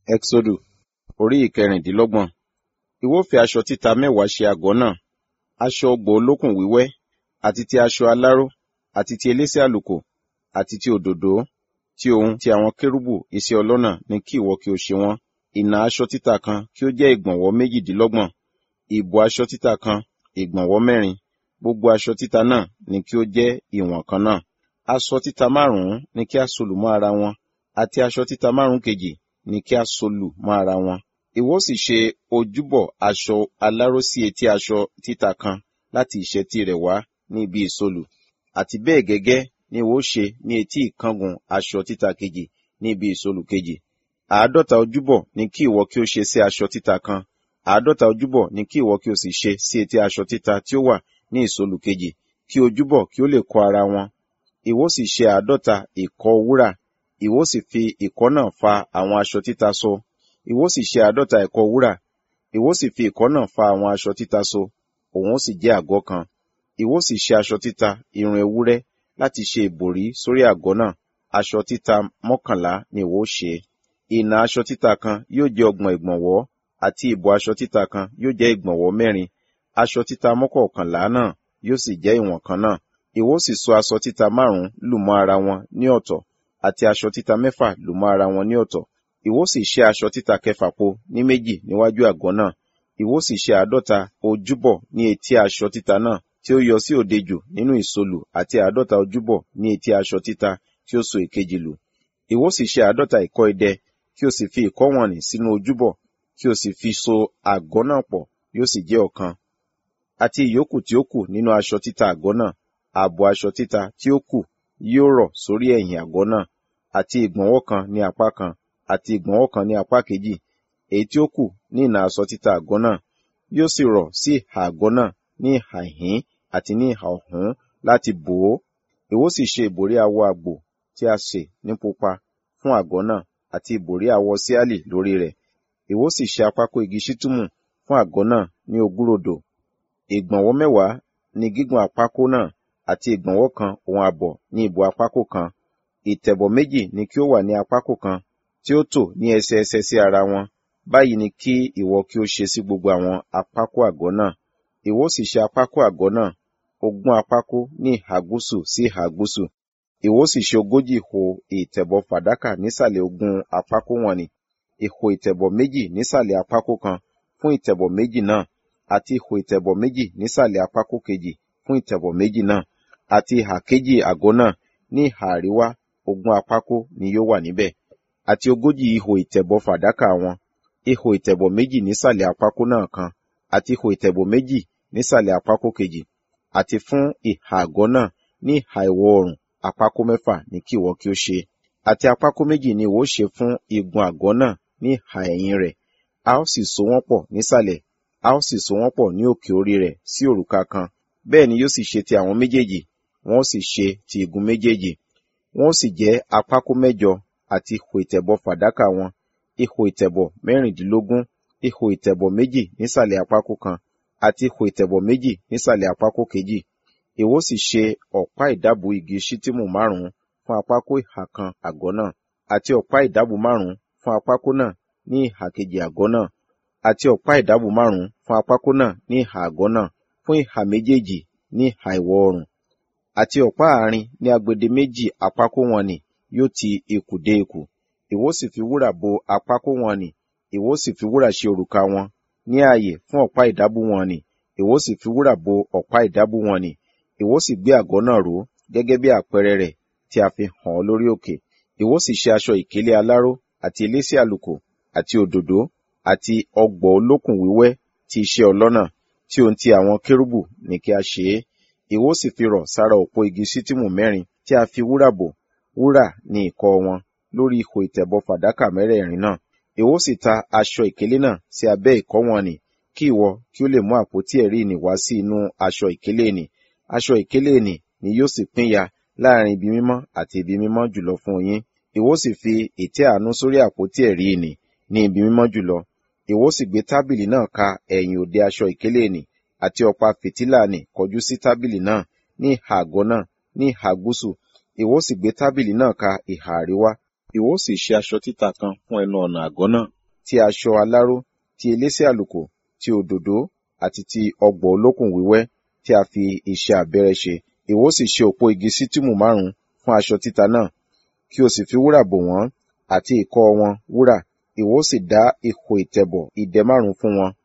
Ẹ́xódù orí ìkẹrìndínlọ́gbọ̀n. Ìwọ fi aṣọ títa mẹ́wàá ṣe àgọ́ náà, aṣọ ọgbọ̀ olókùn wíwẹ́, àti ti aṣọ aláró, àti ti elése àlùkò, àti ti òdòdó, ti ohun ti àwọn kérúbù iṣẹ́ ọlọ́nà ni kí ìwọ kí o ṣe wọ́n. Ìnà aṣọ títa kan kí ó jẹ́ ìgbọ̀nwọ́ méjìdínlọ́gbọ̀n, ìbò aṣọ títa kan ìgbọ̀nwọ́ mẹ́rin, gbogbo aṣọ títa náà ni kí ó jẹ́ ìwọ̀n kan náà. Aṣọ títa márùn-ún ni kí a solù mọ́ ara wọn, àti aṣọ títa márùn-ún kejì ni kí a solù mọ́ ara wọn. Ìwọ sì ṣe ojúbọ aṣọ aláró sí etí aṣọ títa kan láti ìṣẹ́tí rẹ̀ wá ní ibi ìsolù, àti bẹ́ẹ̀ gẹ́gẹ́ ni ìwọ ṣe ní etí ìkangun aṣọ títa kejì ní ibi ìsolù kejì. Àádọ́ta ojúbọ ni kí ìwọ kí ó ṣe sí aṣọ títa kan, àádọ́ta ojúbọ ni kí ìwọ kí o sì ṣe sí etí aṣọ títa tí ó wà ní ìsolù kejì, kí ojúbọ kí ó lè kọ́ ara wọn. Ìwọ sì ṣe àádọ́ta ìkọ́ wúrà, ìwọ sì fi ìkọ́ náà fa àwọn aṣọ títa so. Ìwọ sì ṣe àádọ́ta ìkọ́ wúrà, ìwọ sì fi ìkọ́ náà fa àwọn aṣọ títa so, òun ó sì jẹ́ àgọ́ kan. Ìwọ sì ṣe aṣọ títa irun ewúrẹ́ láti ṣe ìbòrí sórí àgọ́ náà, aṣọ títa mọ́kànlá ni ìwọ ó ṣe. Ìnà aṣọ títa kan yóò jẹ́ ọgbọ̀n ìgbọ̀nwọ́, àti ìbò aṣọ títa kan yóò jẹ́ ìgbọ̀nwọ́ mẹ́rin. Aṣọ títa mọ́kọ̀ọ̀kànlá náà yóò sì jẹ́ ìwọ̀n kan náà. Ìwọ sì so aṣọ títa márùn-ún lù mọ́ ara wọn ní ọ̀tọ̀, àti aṣọ títa mẹ́fà lù mọ́ ara wọn ní ọ̀tọ̀. Ìwọ sì ṣe aṣọ títa kẹfà po ní méjì níwájú àgọ́ náà. Ìwọ sì ṣe àádọ́ta ojúbọ ní etí aṣọ títa náà tí ó yọ sí òde jù nínú ìsolù àti àádọ́ta ojúbọ ní etí aṣọ títa tí ó so èkejì lù. Ìwọ sì ṣe àádọ́ta ìkọ́ idẹ, kí o sì fi ìkọ́ wọ̀n-ọn-nì sínú ojúbọ, kí o sì fi so àgọ́ náà pọ̀, yóò sì jẹ́ ọ̀kan. Àti ìyókù tí ó kù nínú aṣọ títa àgọ́ náà, ààbọ̀ aṣọ títa tí ó kù yóò rọ̀ sórí ẹ̀yìn àgọ́ náà, àti ìgbọ̀nwọ́ kan ní apá kan, àti ìgbọ̀nwọ́ kan ní apá kejì. Èyí tí ó kù ní ìnà aṣọ títa àgọ́ náà yóò sì rọ̀ sí ìhà àgọ́ náà ní ìhà ìhín àti ní ìhà ọ̀hún láti bò ó. Ìwọ sì ṣe ìbòrí awọ àgbò tí a sè ní pupa fún àgọ́ náà, àti ìbòrí awọ síálì lórí rẹ̀. Ìwọ sì ṣe àpákò igi ṣittimu fún àgọ́ náà ní ogúnrodò. Ìgbọ̀nwọ́ mẹ́wàá ni gígùn àpákò náà, àti ìgbọ̀nwọ́ kan òun àbọ̀ ní ìbò àpákò kan. Ìtẹ̀bọ̀ méjì ni kí ó wà ní àpákò kan, tí ó tò ní ẹsẹẹsẹ sí ara wọn. Báyìí ni kí ìwọ kí ó ṣe sí gbogbo àwọn àpákò àgọ́ náà. Ìwọ sì ṣe àpákò àgọ́ náà, ogún àpákò ní ìhà gúúsù sí ìhà gúúsù. Ìwọ sì ṣe ogójì ìhò ìtẹ̀bọ̀ fàdákà nísàlẹ̀ ogún àpákò wọ̀n-ọn-nì, ìhò ìtẹ̀bọ̀ méjì nísàlẹ̀ àpákò kan fún ìtẹ̀bọ̀ méjì náà, àti ìhò ìtẹ̀bọ̀ méjì nísàlẹ̀ àpákò kejì fún ìtẹ̀bọ̀ méjì náà, àti ìhà kejì àgọ́ náà ní ìhà àríwá ogún àpákò ni yóò wà níbẹ̀, àti ogójì ihò ìtẹ̀bọ̀ fàdákà wọn, ihò ìtẹ̀bọ̀ méjì nísàlẹ̀ àpákò náà kan, àti ihò ìtẹ̀bọ̀ méjì nísàlẹ̀ àpákò kejì, àti fún ìhà àgọ́ náà ní ìhà ìwọ̀ oòrùn àpákò mẹ́fà ni kí ìwọ kí ó ṣe. Àti àpákò méjì ni ìwọ ṣe fún igun àgọ́ náà ní ìhà ẹ̀yìn rẹ̀. A ó sì so wọ́n pọ̀ nísàlẹ̀, a ó sì so wọ́n pọ̀ ní òkè orí rẹ̀ sí òrùka kan. Bẹ́ẹ̀ ni yóò sì ṣe ti àwọn méjèèjì, wọn ó sì ṣe ti igun méjèèjì. Wọn ó sì jẹ́ àpákò mẹ́jọ àti ihò ìtẹ̀bọ̀ fàdákà wọn, ihò ìtẹ̀bọ̀ mẹ́rìndínlógún, ihò ìtẹ̀bọ̀ méjì nísàlẹ̀ àpákò kan, àti ihò ìtẹ̀bọ̀ méjì nísàlẹ̀ àpákò kejì. Ìwọ sì ṣe ọ̀pá ìdábùú igi ṣittimu márùn-ún fún àpákò ìhà kan àgọ́ náà, àti ọ̀pá ìdábùú márùn-ún fún àpákò náà ní ìhà kejì àgọ́ náà, àti ọ̀pá ìdábùú márùn-ún fún àpákò náà ní ìhà àgọ́ náà fún ìhà méjèèjì ní ìhà ìwọ̀ oòrùn. Àti ọ̀pá àárín ní agbede méjì àpákò wọ̀n-ọn-nì yóò ti ikùn dé ikùn. Ìwọ sì fi wúrà bo àpákò wọ̀n-ọn-nì, ìwọ sì fi wúrà ṣe òrùka wọn ní ààyè fún ọ̀pá ìdábùú wọ̀n-ọn-nì, ìwọ sì fi wúrà bo ọ̀pá ìdábùú wọ̀n-ọn-nì. Ìwọ sì gbé àgọ́ náà ró gẹ́gẹ́ bí àpẹẹrẹ rẹ̀ tí a fi hàn ọ́ lórí òkè. Ìwọ sì ṣe aṣọ ìkélé aláró àti elése àlùkò àti òdòdó àti ọgbọ̀ olókùn wíwẹ́ ti iṣẹ́ ọlọ́nà tí ohun ti àwọn kérúbù ní kí a ṣe é. Ìwọ sì fi rọ̀ sára òpó igi ṣittimu mẹ́rin tí a fi wúrà bò, wúrà ní ìkọ́ wọn lórí ihò ìtẹ̀bọ̀ fàdákà mẹ́rẹ̀ẹ̀rin náà. Ìwọ sì ta aṣọ ìkélé náà sí abẹ́ ìkọ́ wọ̀n-ọn-nì, kí ìwọ kí ó lè mú àpótí ẹ̀rí ìnì wá sí inú aṣọ ìkélé ìnì. Aṣọ ìkélé ìnì ni yóò sì pínyà láàrin ibi mímọ́ àti ibi mímọ́ jùlọ fún yín. Ìwọ sì fi ìtẹ́ àánú sórí àpótí ẹ̀rí ìnì ní ibi mímọ́ jùlọ. Ìwọ sì gbé tábìlì náà ka ẹ̀yìn òde aṣọ ìkélé ìnì, àti ọ̀pá fìtílà nì kọjú sí tábìlì náà ní ìhà àgọ́ náà ní ìhà gúúsù. Ìwọ sì gbé tábìlì náà ka ìhà àríwá, ìwọ ó sì ṣe aṣọ títa kan fún ẹnu ọ̀nà àgọ́ náà ti aṣọ aláró ti elése àlùkò ti òdòdó àti ti ọgbọ̀ olókùn wíwẹ́ tí a fi iṣẹ́ abẹ́rẹ́ ṣe ìwọ ó sì ṣe òpó igi sítìmù márùn fún aṣọ títa náà kí o sì fi wúrà bò wọ́n àti ìkọ́ wọn wúrà ìwọ ó sì dá ihò ìtẹ̀bọ̀ ìdẹ márùn fún wọn